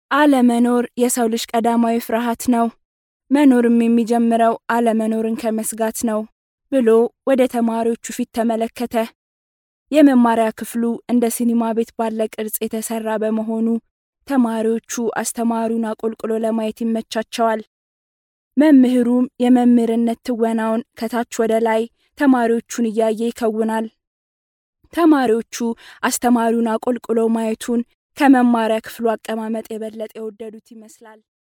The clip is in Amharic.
አለመኖር የሰው ልጅ ቀዳማዊ ፍርሃት ነው። መኖርም የሚጀምረው አለመኖርን ከመስጋት ነው ብሎ ወደ ተማሪዎቹ ፊት ተመለከተ። የመማሪያ ክፍሉ እንደ ሲኒማ ቤት ባለ ቅርጽ የተሰራ በመሆኑ ተማሪዎቹ አስተማሪውን አቆልቁሎ ለማየት ይመቻቸዋል። መምህሩም የመምህርነት ትወናውን ከታች ወደ ላይ ተማሪዎቹን እያየ ይከውናል። ተማሪዎቹ አስተማሪውን አቆልቁሎ ማየቱን ከመማሪያ ክፍሉ አቀማመጥ የበለጠ የወደዱት ይመስላል።